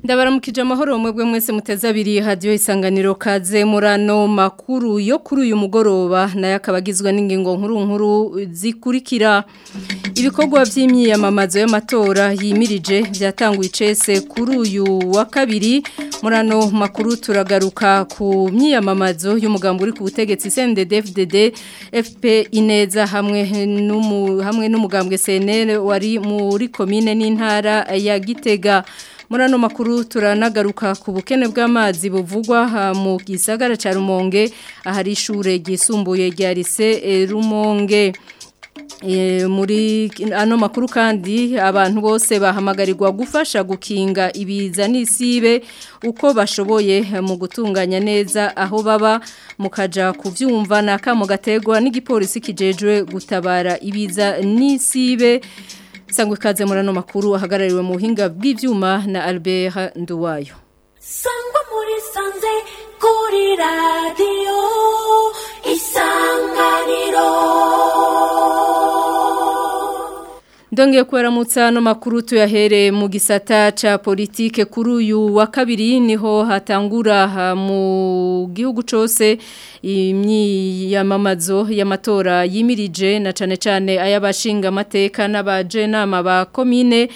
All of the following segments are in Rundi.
ndabaramukije amahoro mwebwe mwese muteze abiri hadiyo isanganiro kaze murano makuru yo kuri uyu mugoroba nayo akaba agizwe n'ingingo nkuru nkuru zikurikira ibikorwa by'imyiyamamazo y'amatora yimirije byatanguye icese kuri uyu wa kabiri murano makuru turagaruka ku myiyamamazo y'umugambi uri ku butegetsi CNDD-FDD FP Ineza hamwe n'umu hamwe n'umugambwe CNL wari muri komine n'intara ya Gitega Murano makuru turanagaruka ku bukene bw'amazi buvugwa mu gisagara ca Rumonge ahari ishure ryisumbuye rya Lycée Rumonge E, muri ano makuru kandi abantu bose bahamagarirwa gufasha gukinga ibiza n'isibe uko bashoboye mu gutunganya neza aho baba mukaja kuvyumva nakamo gategwa n'igipolisi kijejwe gutabara ibiza n'isibe sangwe kaze murano makuru ahagarariwe mu buhinga bw'ivyuma na Albert Nduwayo sangwa muri sanze kuri radio isanganiro Ndongeye kuwaramutsa no makuru tuyahere mu gisata ca politike kuri uyu wa kabiri niho hatangura mu gihugu cose imyiyamamazo y'amatora yimirije na cane cane ay'abashinga amateka n'abaje nama ba komine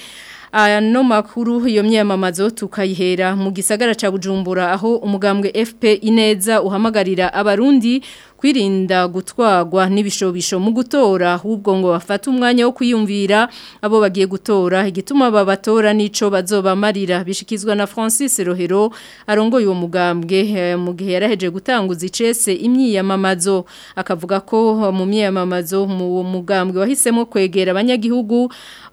ano makuru iyo myiyamamazo tukayihera mu gisagara ca Bujumbura aho umugambwe FP Ineza uhamagarira abarundi kwirinda gutwagwa n'ibishobisho mu gutora ahubwo ngo bafate umwanya wo kwiyumvira abo bagiye gutora igituma babatora nico bazobamarira bishikizwa na Francis Rohero arongoye uwo mugambwe mu gihe yaraheje gutanguza icese imyiyamamazo akavuga ko mu myiyamamazo mu mugambwe wahisemo kwegera abanyagihugu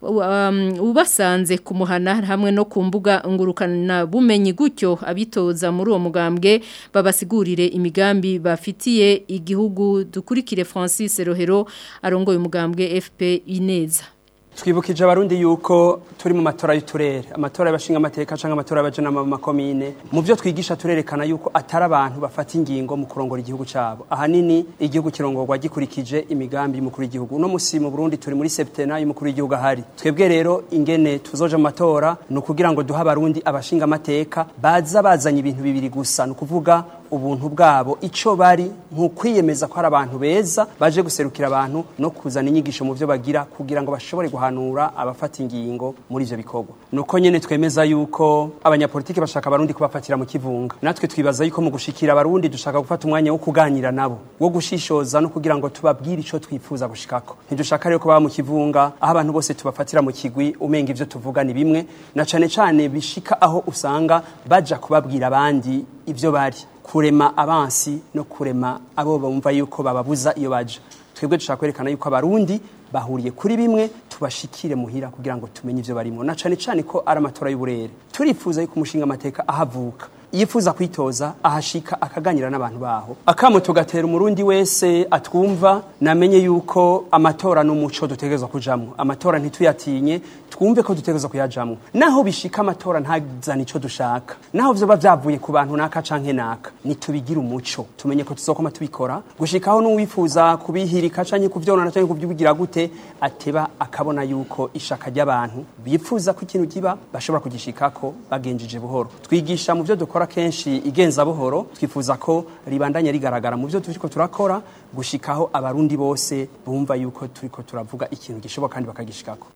um, ubasanze kumuhana hamwe no ku mbuga ngurukana bumenyi gutyo abitoza muri uwo mugambwe babasigurire imigambi bafitiye igihugu dukurikire Francis Rohero arongoye umugambwe FP Ineza twibukije abarundi yuko turi mu matora y'uturere amatora y'abashinga amateka cyangwa amatora y'abajana mu makomine mu byo twigisha turerekana yuko atari abantu bafata ingingo mu kurongora igihugu cyabo ahanini igihugu kirongorwa gikurikije imigambi y'umukuru w'igihugu uno musi mu Burundi turi muri septena y'umukuru w'igihugu ahari twebwe rero ingene tuzoja mu matora ni ukugira ngo duhe abarundi abashinga amateka baza bazanye ibintu bibiri gusa ni ukuvuga ubuntu bwabo ico bari nkukwiyemeza ko ari abantu beza baje guserukira abantu no kuzana inyigisho mu byo bagira kugira ngo bashobore guhanura abafata ingingo muri ivyo bikorwa nuko nyene twemeza yuko abanyapolitiki bashaka abarundi kubafatira mu kivunga natwe twibaza yuko mu gushikira abarundi dushaka gufata umwanya wo kuganira nabo wo gushishoza no kugira ngo tubabwire ico twifuza gushikako ntidushaka rero ko baba mu kivunga aho abantu bose tubafatira mu kigwi umenga ivyo tuvuga ni bimwe na cane cane bishika aho usanga baja kubabwira abandi ivyo bari kurema abansi no kurema abo bumva yuko bababuza iyo baje twebwe dushaka kwerekana yuko abarundi bahuriye kuri bimwe tubashikire muhira kugira ngo tumenye ivyo barimo na cane cane ko ari amatora y'uburere turifuza yuko umushinga amateka ahavuka yifuza kwitoza ahashika akaganira n'abantu baho akamo tugatera umurundi wese atwumva namenye yuko amatora n'umuco dutegerezwa kujamwo amatora ntituyatinye twumve ko dutegerezwa kuyajamwo naho bishika amatora ntazana ico dushaka naho vyoba vyavuye ku bantu naka canke naka nitubigira umuco tumenye ko tuzokoma tubikora gushikaho n'uwifuza kubihirika canke kuvyonona canke kubyibugira gute ateba akabona yuko ishaka ry'abantu bifuza ko ikintu kiba bashobora kugishikako bagenjeje buhoro twigisha mu vyo dukora kenshi igenza buhoro twifuza ko ribandanya rigaragara mu byo turiko turakora gushikaho abarundi bose bumva yuko turiko turavuga ikintu gishoboka kandi bakagishikako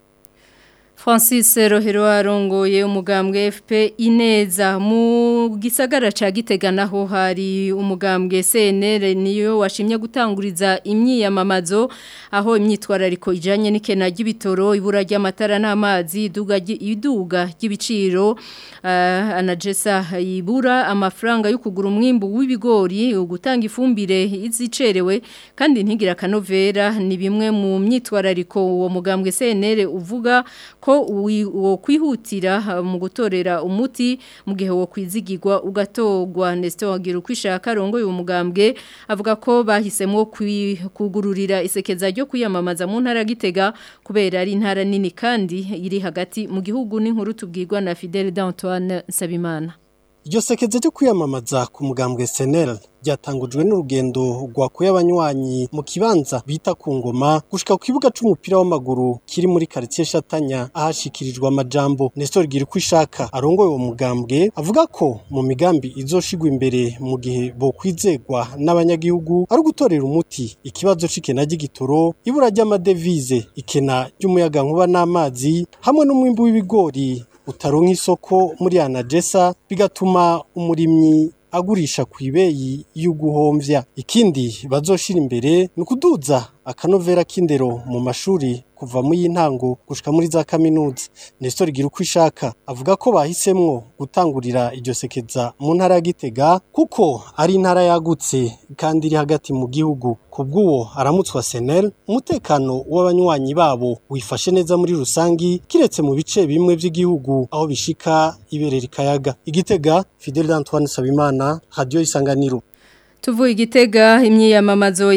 Francis Rohero arongoye umugambwe FP Ineza mu gisagara ca Gitega naho hari umugambwe CNL niyo washimye gutanguriza imyiyamamazo aho imyitwarariko ijanye n'ikena ry'ibitoro ibura ry'amatara n'amazi iduga iduga ry'ibiciro uh, anajesa ibura amafaranga yo kugura umwimbu w'ibigori gutanga ifumbire izicerewe kandi ntigira kanovera ni bimwe mu myitwarariko uwo mugambwe CNL uvuga ko wo kwihutira mu gutorera umuti mu gihe wo kwizigirwa ugatogwa Nestor wagira ukwishaka rongoye umugambwe avuga ko bahisemo kugururira isekeza ryo kwiyamamaza mu ntara gitega kubera ari intara nini kandi iri hagati mu gihugu n'inkuru tubwirwa na Fidel d'Antoine Sabimana iryo sekeze ryo kwiyamamaza ku mugambwe senel ryatangujwe n'urugendo rwakuye abanywanyi mu kibanza bita ku ngoma gushika ku kibuga c'umupira w'amaguru kiri muri quartier Shatanya ahashikirijwe amajambo Nestor Girkwishaka arongoye uwo mugambwe avuga ko mu migambi izoshigwa imbere mu gihe bo kwizegwa n'abanyagihugu ari gutorera umuti ikibazo c'ikena ry'igitoro ibura ry'amadevize ikena ry'umuyaga nkuba n'amazi hamwe n'umwimbu w'ibigori utaronka isoko muri anagesa bigatuma umurimyi agurisha ku ibeyi y'uguhomvya ikindi bazoshira imbere ni ukuduza akanovera k'indero mu mashuri kuva mu y'intango gushika muri za kaminuza Nestor Girukwishaka avuga ko bahisemwo gutangurira iryo sekeza mu ntara ya Gitega kuko ari intara yagutse kandi iri hagati mu gihugu kubw'uwo aramutswa Senel umutekano w'abanywanyi babo wifashe neza muri rusangi kiretse mu bice bimwe by'igihugu aho bishika iberera ikayaga igitega Fidel Antoine Sabimana Radio Isanganiro Tuvuye igitega imyiyamamazo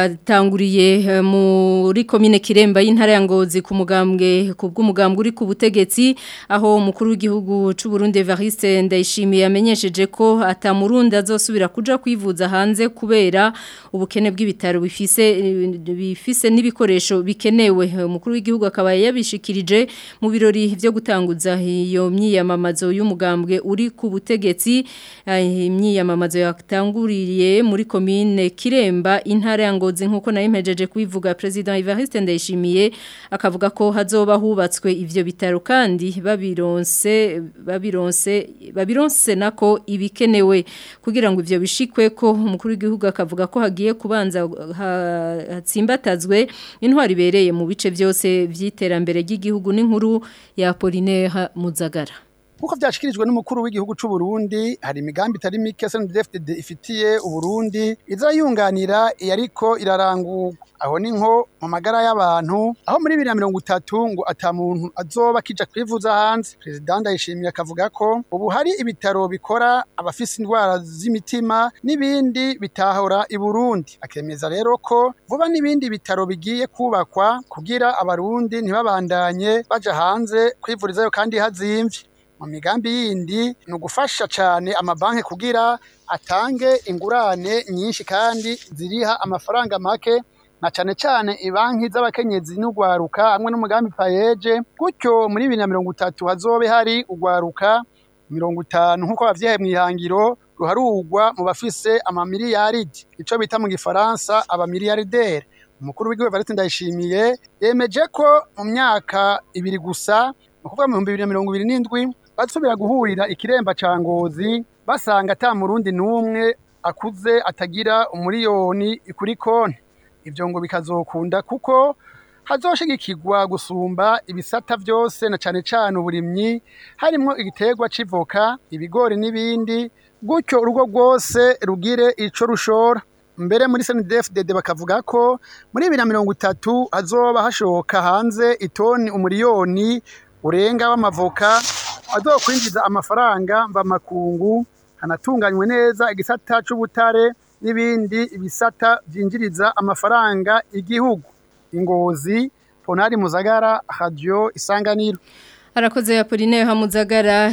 yatanguriye muri komine Kiremba y'intara ya Ngozi ku mugambwe ku bw'umugambwe uri ku butegetsi aho umukuru w'igihugu c'u Burundi Evariste Ndayishimiye yamenyesheje ko atamurundi azosubira kuja kwivuza hanze kubera ubukene bw'ibitaro bifise bifise n'ibikoresho bikenewe umukuru w'igihugu akaba yabishikirije mu birori byo gutanguza iyo myiyamamazo y'umugambwe uri ku butegetsi imyiyamamazo yatanguriye muri komine Kiremba intara ya Ngozi nkuko nayo impejeje kubivuga president Evariste Ndayishimiye akavuga ko hazoba hubatswe ivyo bitaro kandi babironse babironse babironse nako ibikenewe kugira ngo ivyo bishikwe ko umukuru w'igihugu akavuga ko hagiye kubanza hatsimbatazwe intwari ibereye mu bice byose vy'iterambere ry'igihugu n'inkuru ya Apollinaire Muzagara Kuko vyashikirijwe n'umukuru w'igihugu c'u Burundi hari imigambi itari mike SNDFDD ifitiye uburundi izayunganira yariko irarangurwa aho ni nko mu magara y'abantu aho muri bibiri na mirongo itatu ngo ata muntu azoba akija kwivuza hanze perezida ndayishimiye akavuga ko ubu hari ibitaro bikora abafise indwara z'imitima n'ibindi bitahora i Burundi akemeza rero ko vuba n'ibindi bitaro bigiye kubakwa kugira abarundi ntibabandanye baja hanze kwivurizayo kandi hazimvye mu migambi yindi ni ugufasha cyane amabanki kugira atange ingurane nyinshi kandi ziriha amafaranga make na cyane cyane ibanki z'abakenyezi n'ugwaruka hamwe n'umugambi payeje gutyo muri bibiri na mirongo itatu hazobe hari ugwaruka mirongo itanu nk'uko bavyihaye mu ihangiro ruharugwa mu bafise amamiliyaridi ico bita mu gifaransa abamiliyardere umukuru w'igihugu Evariste Ndayishimiye yemeje ko mu myaka ibiri gusa ni ukuvuga mu bihumbi bibiri na mirongo ibiri n'indwi basubira guhurira ikiremba ca ngozi basanga ata murundi n'umwe akuze atagira umuriyoni kuri konti ivyo ngo bikazokunda kuko hazoshigikirwa gusumba ibisata vyose na cane cane uburimyi harimwo igiterwa c'ivoka ibigori n'ibindi gutyo urugo rwose rugire ico rushora mbere muri SNDFDD bakavuga ko muri bibiri na mirongo itatu hazoba hashoka hanze itoni umuriyoni urenga w'amavoka azokwinjiza amafaranga mvamakungu hanatunganywe neza igisata c'ubutare n'ibindi ibisata vyinjiriza amafaranga igihugu ingozi ponari muzagara radio isanganiro Arakoze ya Pauline Hamuzagara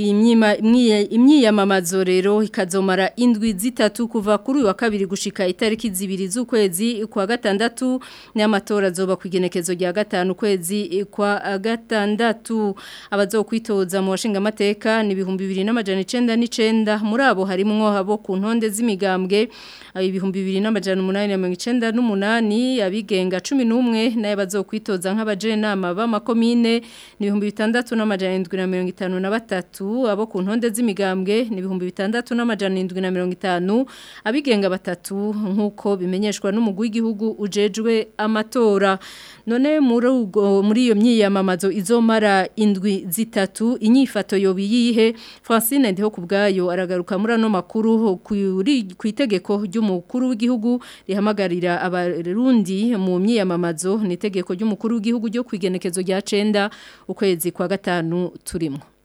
imyiyamamazo rero ikazomara indwi zitatu kuva kuri wa kabiri gushika itariki zibiri z'ukwezi kwa gatandatu n'amatora azoba ku igenekezo rya gatanu kwezi kwa gatandatu abazokwitoza mu washinga amateka ni ibihumbi bibiri n'amajana icenda n'icenda muri abo harimwo abo ku ntonde z'imigambwe ibihumbi bibiri n'amajana umunani na mirongo icenda n'umunani abigenga cumi n'umwe nayo bazokwitoza nk'abajenama b'amakomine ni ibihumbi bitandatu n'amajana indwi na mirongo itanu na batatu abo ku ntonde z'imigambwe ni ibihumbi bitandatu n'amajana indwi na mirongo itanu abigenga batatu nk'uko bimenyeshwa n'umugwi w'igihugu ujejwe amatora none muri ubwo muri iyo myiyamamazo izomara indwi zitatu inyifato yobi yihe Francine ndiho kubgayo aragaruka muri ano makuru ku itegeko ry'umukuru w'igihugu rihamagarira abarundi mu myiyamamazo ni itegeko ry'umukuru w'igihugu ryo kwigenekezo rya 9 ukwezi kwa gatanu turimo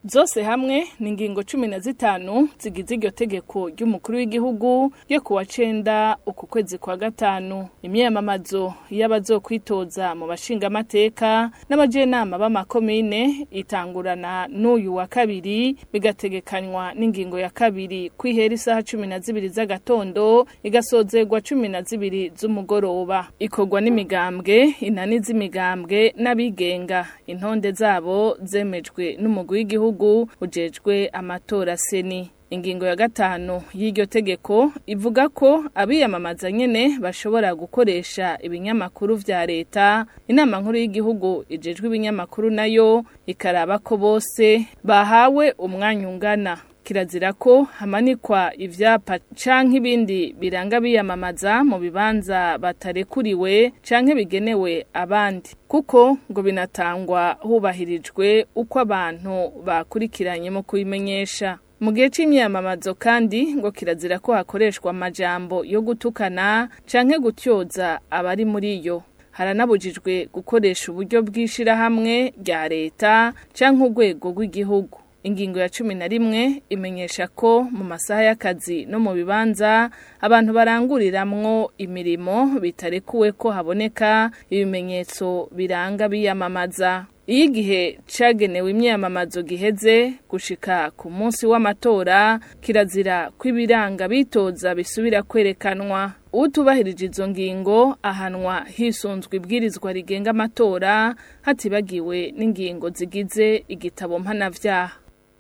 zose hamwe ni ingingo cumi na zitanu zigize iryo tegeko ry'umukuru w'igihugu ryo ku wa cenda uku kwezi kwa gatanu imyamamazo y'abazokwitoza mu bashingamateka n'abajenama b'amakomine itangurana n'uyu wa kabiri bigategekanywa n'ingingo ya kabiri kwihera isaha cumi na zibiri z'agatondo igasozerwa cumi na zibiri z'umugoroba ikorwa n'imigambwe inani z'imigambwe n'abigenga intonde zabo zemejwe n'umugwi w'igihugu ujejwe amatora seni ingingo ya gatanu y'iryo tegeko ivuga ko abiyamamaza nyene bashobora gukoresha ibinyamakuru vya leta inama nkuru y'igihugu ijejwe ibinyamakuru nayo ikaraba ko bose bahawe umwanya ungana kirazira ko hamanikwa ivyapa canke ibindi biranga biyamamaza mu bibanza batarekuriwe canke bigenewe abandi kuko ngo binatangwa hubahirijwe uko abantu bakurikiranye mu kubimenyesha mu gihe c'imyamamazo kandi ngo kirazira ko hakoreshwa amajambo yo gutukana canke gutyoza abari muri yo haranabujijwe gukoresha uburyo bw'ishirahamwe rya leta canke urwego rw'igihugu ingingo ya cumi na rimwe imenyesha ko mu masaha y'akazi no mu bibanza abantu baranguriramwo imirimo bitarekuwe ko haboneka ibimenyetso biranga biyamamaza iyo igihe cagenewe imyamamazo giheze gushika ku munsi w'amatora kirazira ko ibiranga bitoza bisubira kwerekanwa utubahirije izo ngingo ahanwa hisunzwe ibwirizwa rigenga amatora hatibagiwe n'ingingo zigize igitabo mpanavyaha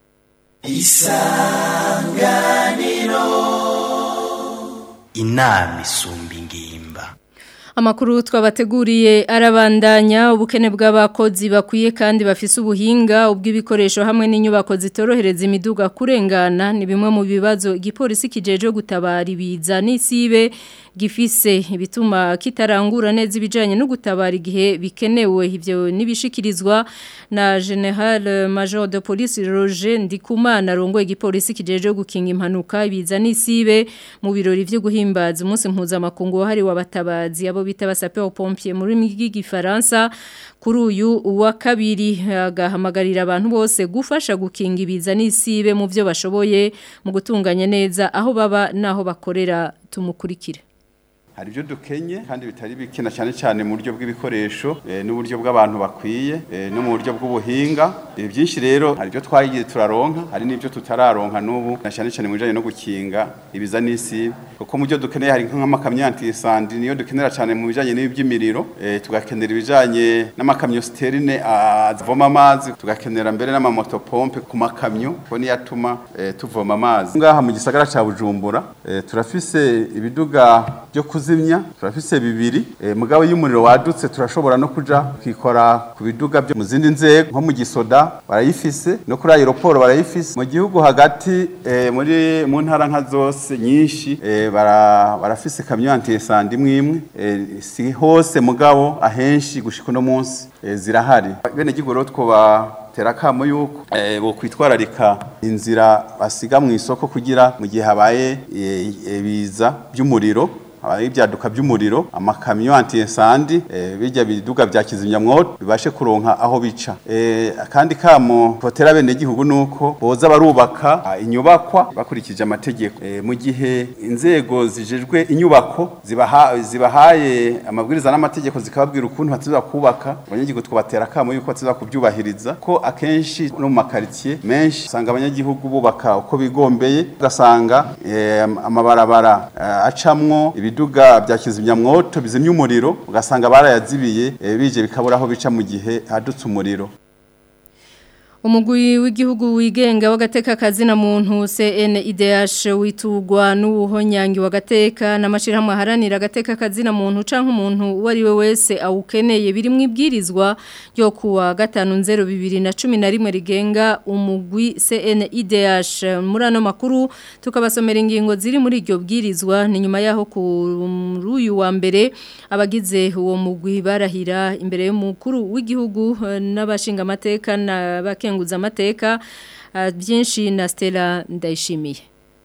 inama isumba ingimba Amakuru twabateguriye arabandanya ubukene bw'abakozi bakwiye kandi bafise ubuhinga ubw'ibikoresho hamwe n'inyubako zitorohereza imiduga kurengana ni bimwe mu bibazo igipolisi kijeje gutabara ibiza n'isibe gifise ibituma kitarangura neza ibijanye no gutabara igihe bikenewe ivyo nibishikirizwa na General Major de Police Roger Ndikumana rongoye igipolisi kijeje gukinga impanuka ibiza n'isibe mu birori vyo guhimbaza umunsi mpuzamakungu wahariwe abatabazi abo bita basapeur pompier muri rw'igifaransa kuri uyu wa kabiri agahamagarira abantu bose gufasha gukinga ibiza n'isibe mu byo bashoboye mu gutunganya neza aho baba naho bakorera tumukurikire hari ibyo dukenye kandi bitari bikina cyane cyane mu buryo bw'ibikoresho n'uburyo bw'abantu bakwiye no mu buryo bw'ubuhinga byinshi rero hari ibyo twagiye turaronka hari n'ibyo tutararonka n'ubu na cyane cyane mu bijyanye no gukinga ibiza n'isi kuko mu byo dukeneye hari nk'amakamyo antisandi niyo dukenera cyane mu bijyanye n'iby'imiriro tugakenera ibijyanye n'amakamyo siterine avoma amazi tugakenera mbere n'amamotopompe ku makamyo ko niyo atuma tuvoma amazi ngaha mu gisagara cya bujumbura turafise ibiduga byo kuzimya turafise bibiri e, mugabo y'umuriro wadutse turashobora no kuja kwikora ku biduga byo mu zindi nzego nko mu gisoda barayifise no kuri aeroport barayifise mu gihugu hagati e, muri mu ntara nka zose nyinshi e, bara, barafise kamyo antisandi imwe e, si hose mugabo ahenshi gushika no munsi e, zirahari bene gigoro twoba terakamo yuko eh bo kwitwararika inzira basiga mu isoko kugira mu gihe habaye biza by'umuriro abaye ibyaduka by'umuriro amakamyo anti-incendie e, bijya biduga bya kizimyamwoto bibashe kuronka aho bica e, kandi kamo hotera bene gihugu nuko boza barubaka inyubakwa bakurikije amategeko e, mu gihe inzego zijejwe inyubako zibaha zibahaye amabwiriza n'amategeko zikababwira ukuntu batiza kubaka abanyagihugu twabatera kamo yuko batiza kubyubahiriza ko akenshi no mu makaritie menshi usanga abanyagihugu bubaka uko bigombeye ugasanga e, amabarabara acamwo ibiduga bya kizimyamwoto bizimya umuriro ugasanga barayazibiye e, bije bikabura aho bica mu gihe hadutse umuriro Umugwi w'igihugu wigenga w'agateka kazina muntu CNIDH witugwa n'ubuhonyangi w'agateka n'amashirahamwe haranira agateka kazina muntu canke umuntu uwari we wese awukeneye biri mu ibwirizwa ryo kuwa gatanu nzero bibiri na cumi na rimwe rigenga umugwi CNIDH muri ano makuru tukabasomera ingingo ziri muri iryo bwirizwa ni nyuma yaho kuri uyu wa mbere abagize uwo mugwi barahira imbere y'umukuru w'igihugu n'abashinga amateka na bakenguza amateka byinshi na Stella ndayishimiye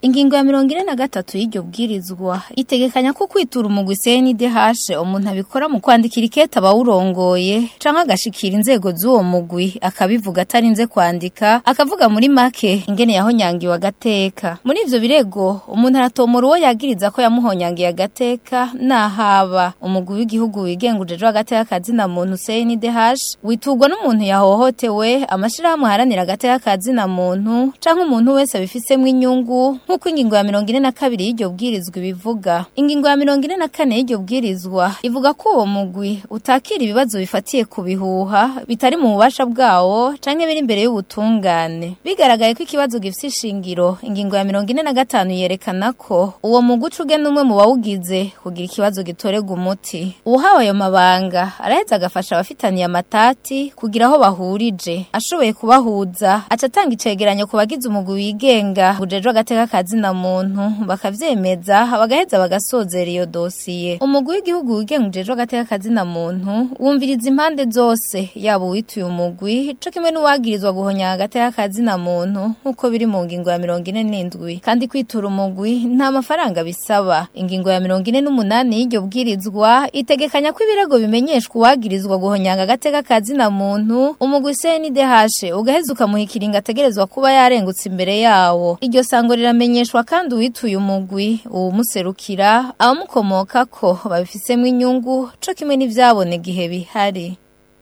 ingingo ya mirongo ine na gatatu y'iryo bwirizwa itegekanya ko kwitura umugwi CNDH umuntu abikora mu kwandikira ikete abawurongoye canke agashikira inzego z'uwo mugwi akabivuga atarinze kwandika akavuga muri make ingene yahonyangiwe agateka muri ivyo birego umuntu aratomora uwo yagiriza ko yamuhonyangiye agateka nahaba umugwi w'igihugu wigengujejwe agateka kazina muntu CNDH witurwa n'umuntu yahohotewe amashirahamwe aharanira agateka kazina muntu canke umuntu wese abifisemwo inyungu nk'uko ingingo ya mirongo ine na kabiri y'iryo bwirizwa ibivuga ingingo ya mirongo ine na kane y'iryo bwirizwa ivuga ko uwo mugwi utakira ibibazo bifatiye ku bihuha bitari mu bubasha bwawo canke biri imbere y'ubutungane bigaragaye ko ikibazo gifise ishingiro ingingo ya mirongo ine na gatanu yerekana ko uwo mugwi uca ugena umwe mu bawugize kugira ikibazo gitorerwa umuti uwuhawe ayo mabanga araheza agafasha abafitaniye amatati kugira aho bahurije ashoboye kubahuza aca atanga icegeranyo ku bagize umugwi wigenga ujejwe agateka kazina muntu bakavyemeza bagaheza bagasozera iyo dosiye umugwi w'igihugu wigenga ujejwe agateka kazina muntu wumviriza impande zose yaba uwituye umugwi co kimwe n'uwagirizwa guhonya agateka kazina muntu nk'uko biri mu ngingo ya mirongo ine n'indwi kandi kwitura umugwi nta mafaranga bisaba ingingo ya mirongo ine n'umunani y'iryo bwirizwa itegekanya ko ibirego bimenyeshwa uwagirizwa guhonyanga agateka kazina muntu umugwi CNDH ugaheza ukamuha ikiringo ategerezwa kuba yarengutse imbere yawo iryo sango riramenyeshwa kandi uwituye umugwi uwumuserukira abamukomokako babifisemwo inyungu co kimwe n'ivyabona igihe bihari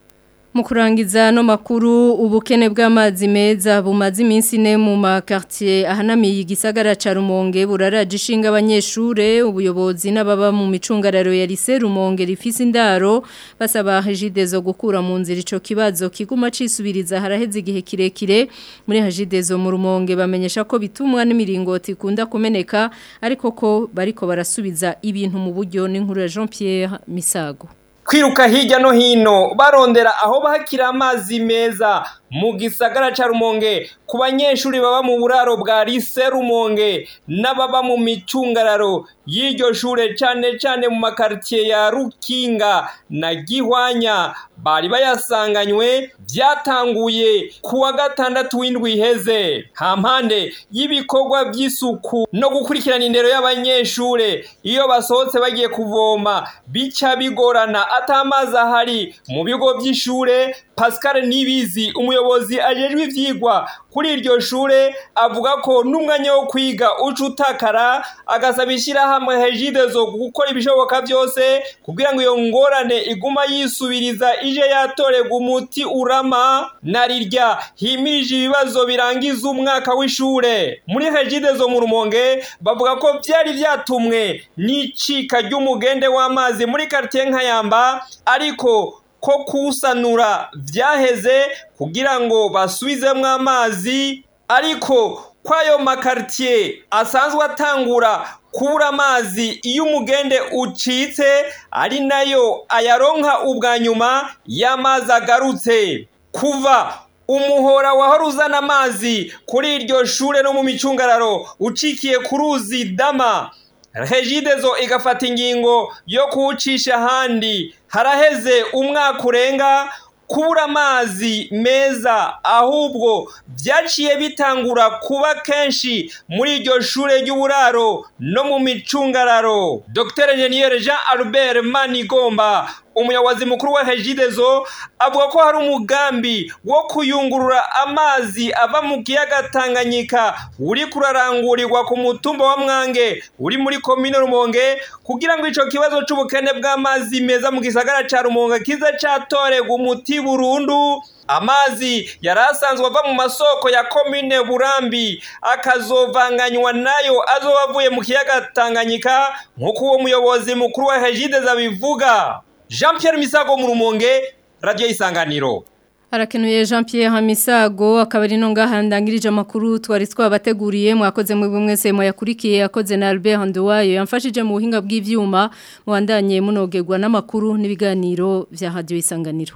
Mu kurangiza no makuru ubukene bw'amazi meza bumaze iminsi ine mu makartier ahanamiye igisagara ca Rumonge buraraje ishinga abanyeshure ubuyobozi n'ababa mu micungararo ya lycée Rumonge rifise indaro basaba Hajidezo gukura mu nzira ico kibazo kiguma cisubiriza haraheze igihe kirekire muri Hajidezo mu Rumonge bamenyesha ko bitumwa n'imiringoti ikunda kumeneka ariko ko bariko barasubiza ibintu mu buryo n'inkuru ya Jean Pierre Misago kwiruka hirya no hino barondera aho bahakira amazi meza mu gisagara ca Rumonge ku banyeshuri baba mu buraro bwa Lycée Rumonge n'ababa mu micungararo y'iryo shure cane cane mu makartier ya Rukinga na Gihwanya bari bayasanganywe byatanguye kuwa gatandatu w'indwi iheze hampande y'ibikorwa by'isuku no gukurikirana indero y'abanyeshure iyo basohotse bagiye kuvoma bica bigorana atamazi ahari mu bigo by'ishure Pascal Nibizi umuyobozi ajejwe ivyigwa kuri iryo shure avuga ko n'umwanya wo kwiga uca utakara agasaba ishyirahamwe hejide zo gukora ibishoboka byose kugira ngo iyo ngorane iguma yisubiriza ije yatorerwa umuti urama na rirya himirije ibibazo birangiza umwaka w'ishure muri hejide zo mu rumonge bavuga ko byari byatumwe n'icika ry'umugende w'amazi muri quartier nkayamba ariko ko kusanura byaheze kugira ngo basubizemo amazi ariko kwayo makartier asanzwe atangura kubura amazi iyo umugende ucitse ari nayo ayaronka ubwa nyuma y'amazi agarutse kuva umuhora wahora uzana amazi kuri iryo shure no mu micungararo ucikiye ku ruzi dama regidezo igafata ingingo yo kuwucisha ahandi haraheze umwaka urenga kubura amazi meza ahubwo byaciye bitangura kuba kenshi muri iryo shure ry'uburaro no mu micungararo dr enjeniyeri jean albert manigomba umuyobozi mukuru wa hejidezo avuga ko hari umugambi wo kuyungurura amazi ava mu kiyaga tanganyika uri kurarangurirwa ku mutumba wa mwange uri muri komine rumonge kugira ngo ico kibazo c'ubukene bw'amazi meza mu gisagara ca rumonge kize catorerwa umuti burundu amazi yari asanzwe ava mu masoko ya komine burambi akazovanganywa nayo azoba avuye mu kiyaga tanganyika nk'uko uwo muyobozi mukuru wa hejideza bivuga jean Pierre misago mu rumonge radiyo isanganiro Harakenuye Jean Pierre Hamisago akaba ari no ngahandangirije amakuru twari twabateguriye mwakoze mu mwese mwayakurikiye yakoze na Albert Nduwayo yamfashije mu buhinga bw'ivyuma muwandanye munogerwa n'amakuru n'ibiganiro vya radio isanganiro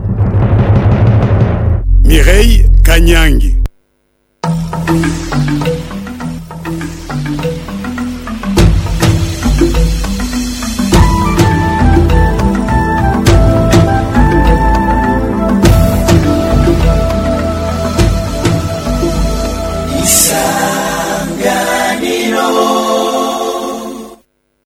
Mireille Kanyangi